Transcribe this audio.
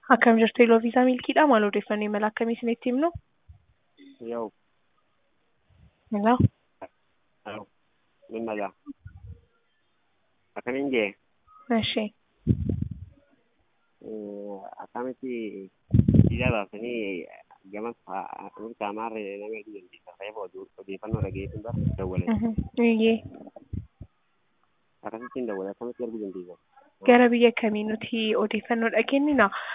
Akkam jirtu Iloo Viisaa Milkiidha. Maal odeeffannoo imala akkamii isinitti himnu? Yau, Hello? yau, min maza. Akkamiin jee Ishee. akkamitti biyya baasanii gama mirgaa maarree nama hedduu dandeessa. Ta'eef odeeffannoo dhageessuun bara dawwalee. Iyyee. Akkasittiin dawwalee akkamitti arguu dandeessa? Gara biyya kamii nuti odeeffannoodha kennina?